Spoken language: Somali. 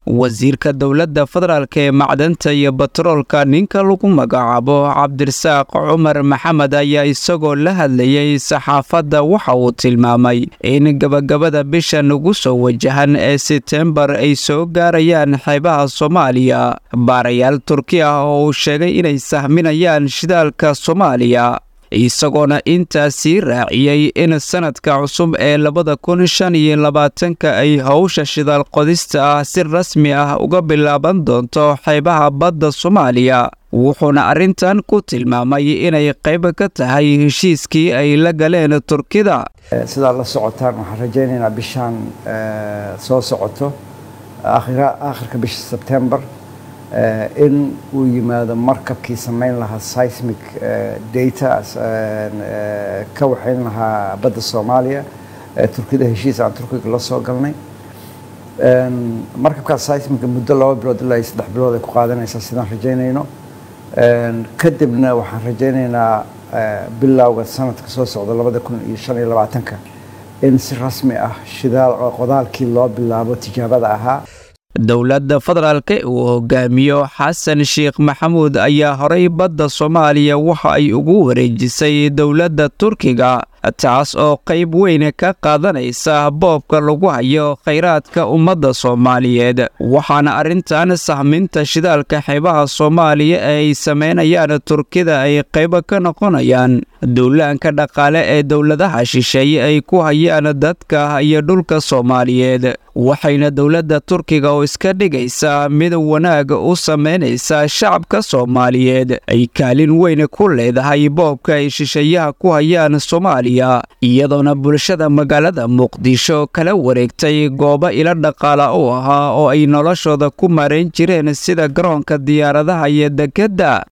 wasiirka dowladda federaalk ee macdanta iyo batroolka ninka lagu magacaabo cabdirasaaq cumar maxamed ayaa isagoo la hadlayay saxaafadda waxa uu tilmaamay in gabagabada bishan ugu soo wajahan ee setembar ay soo gaarayaan xeebaha soomaaliya baarayaal turki ah oo uu sheegay inay sahminayaan shidaalka soomaaliya isagoona intaa sii raaciyey in sanadka cusub ee labada kun shan iyo labaatanka ay howsha shidaal qodista ah si rasmi ah uga bilaaban doonto xeebaha badda soomaaliya wuxuuna arrintan ku tilmaamay inay qayb ka tahay heshiiskii ay la galeen turkida sidaad la socotaan waxaan rajaynaynaa bishaan soo socoto aakhirka bisha sebtembar in uu yimaado markabkii samayn lahaa seismic data ka waxayn lahaa badda soomaaliya turkida heshiis aan turkiga la soo galnay markabkaas seismica muddo laba bilood ilaa iyo saddex bilood ay ku qaadanaysaa sidaan rajaynayno kadibna waxaan rajaynaynaa bilowga sanadka soo socda labada kun iyo shan iyo labaatanka in si rasmi ah shidaal qodaalkii loo bilaabo tijaabada ahaa dowladda federaalka uu hogaamiyo xasan sheekh maxamuud ayaa horay badda soomaaliya waxa ay ugu wareejisay dowladda turkiga taas oo qayb weyn ka qaadanaysa boobka lagu hayo khayraadka ummadda soomaaliyeed waxaana arrintan sahminta shidaalka xeebaha soomaaliya ee ay samaynayaan turkida ay qayb ka noqonayaan duulaanka dhaqaale ee dowladaha shisheeye ay ku hayaan dadka iyo dhulka soomaaliyeed waxayna dowladda turkiga oo iska dhigaysaa mid wanaag u samaynaysa shacabka soomaaliyeed ay kaalin weyn ku leedahay boobka ay shisheeyaha ku hayaan soomaaliya iyadoona bulshada magaalada muqdisho kala wareegtay goobo ilo dhaqaala u ahaa oo ay noloshooda ku marayn jireen sida garoonka diyaaradaha iyo dekedda